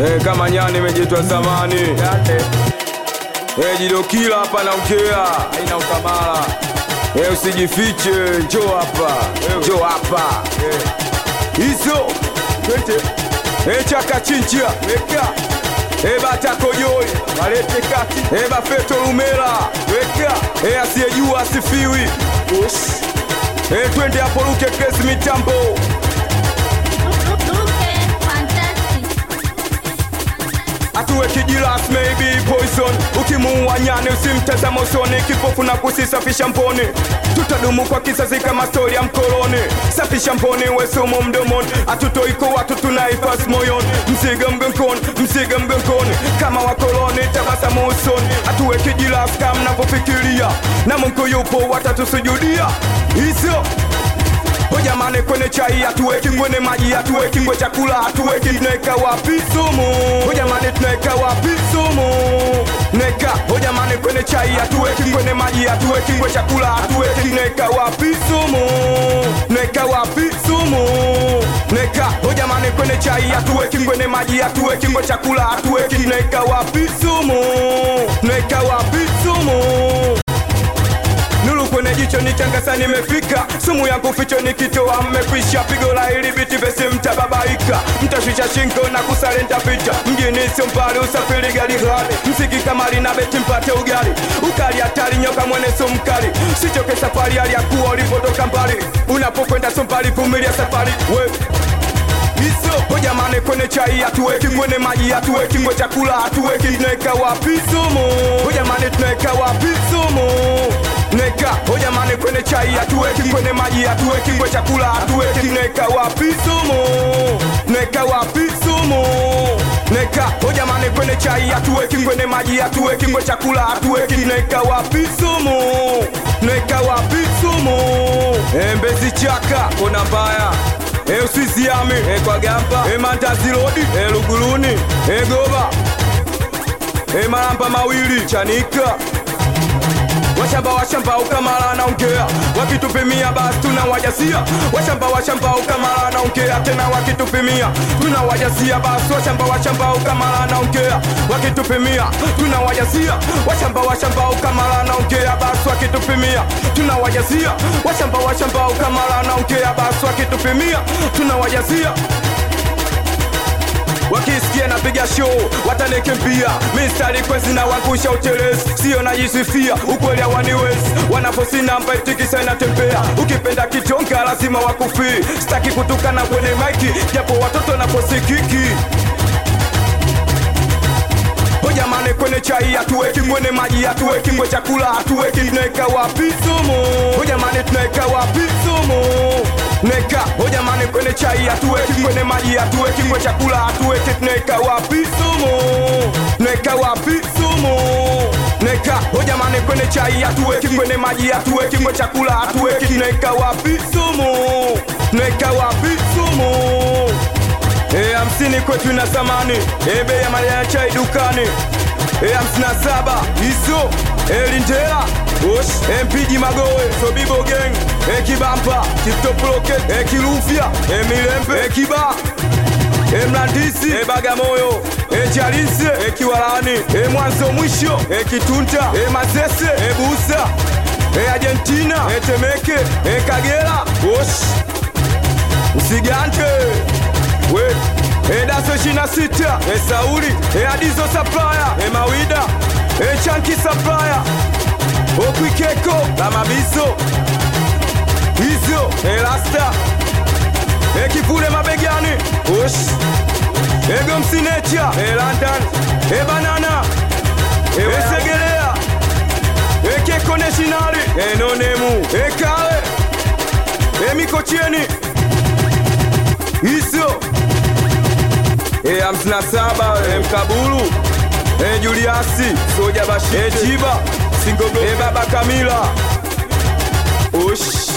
Eh, kama nyani imejitwa zamani Eh, jidokila hapa naongea haina ukamala Eh, usijifiche njoo hapa njoo hapa hizo twende Eh, chaka chinchia weka Eh, bata kojoi walete kati Eh, bafeto lumela weka Eh, asiyejua asifiwi Ush. Eh, twende hapo luke kesi mitambo atuwe kijilas maybe poison ukimuua nyani usimtazama usoni kipofu na kusisafisha mponi tutadumu kwa kizazi kama stori ya mkoloni safisha mponi wesumo mdomoni atutoiko watu tunaifas moyoni mziga mgongoni mziga mgongoni kama wakoloni tabasamu usoni atuwe kijilas kama mnavyofikiria na mungu yupo watatusujudia hizo O jamani, kwenye chai hatuweki, kwenye maji hatuweki, kwenye chakula hatuweki, tunaweka wapi sumu? O jamani, tunaweka wapi sumu? Neka, o jamani, kwenye chai hatuweki, kwenye maji hatuweki, kwenye chakula hatuweki, tunaweka wapi sumu? Neka wapi sumu? Neka, o jamani, kwenye chai hatuweki, kwenye maji hatuweki, kwenye chakula hatuweki, tunaweka wapi sumu? Tunaweka wapi sumu? Nuru kwenye jicho ni changasa nimefika sumu yangu ficho nikitoa mmekwisha pigo la hili biti vesi mtababaika mtashusha shingo na kusalenta picha mjini sio mbali usafiri gari ghali msiki kama lina beti mpate ugali ukali hatari nyoka mwene so mkali sichoke safari hali ya kuwa ulipotoka mbali unapokwenda so mbali vumilia safari we hizo o jamani, kwenye chai hatuweki, kwenye maji hatuweki, kwenye chakula hatuweki, tunaweka wapi sumu? O jamani, tunaweka wapi sumu? Neka, o jamani, kwenye chai hatuweki, kwenye maji hatuweki, kwenye chakula hatuweki, tunaweka wapi sumu? Tunaweka wapi sumu? Neka, o jamani, kwenye chai hatuweki, kwenye maji hatuweki, kwenye chakula hatuweki, tunaweka wapi sumu? Tunaweka wapi sumu? Embezi chaka, kona mbaya E usisiame e kwa gampa e mandazi rodi e luguluni e goba e malampa mawili chanika washamba washamba ukamala naongea wakitupimia basi tunawajasia washamba washamba ukamala naongea tena wakitupimia tunawajasia basi washamba washamba ukamala naongea wakitupimia tunawajasia washamba washamba ukamala naongea basi wakitupimia tunawajasia washamba washamba ukamala naongea basi wakitupimia tunawajasia wakisikia napiga show watanikimbia mistari kwezi na wangusha utelezi sio najisifia ukweli hawaniwezi wanaposi namba itikisa inatembea ukipenda kitonga lazima wakufii sitaki kutukana kwenye maiki japo watoto naposikiki O jamani, kwenye chai hatuweki, kwenye maji hatuweki, kwenye chakula hatuweki, tunaweka wapi sumu? O jamani, tunaweka wapi sumu? Neka, o jamani, kwenye chai hatuweki, kwenye maji hatuweki, kwenye chakula hatuweki, tunaweka wapi sumu? Tunaweka wapi sumu? Neka, o jamani, kwenye chai hatuweki, kwenye maji hatuweki, kwenye chakula hatuweki, tunaweka wapi sumu? Tunaweka wapi sumu? E, hamsini kwetu ina thamani e, bei ya majani ya chai dukani e, hamsini na saba hizo e, lindela osh e, mpiji magoe sobibo gang e, kibampa kitoploke e, kilufya e, milembe e, kiba e, mlandisi e, bagamoyo e, chalinse e, kiwalani e, mwanzo mwisho e, kitunta e, mazese e, busa e, argentina e, temeke e, kagera osh usigante we edaso ishina sita e sauli e adizo saplaya e mawida e chanki saplaya okwikeko la mabiso hizo e lasta e kivule mabegani osh ego msinecha e london e banana e wesegelea e keko neshinali e nonemu e kale e mikocheni hizo e hamsini na saba e mkabulu e juliasi soja bashir e chiba singogo e baba kamila osh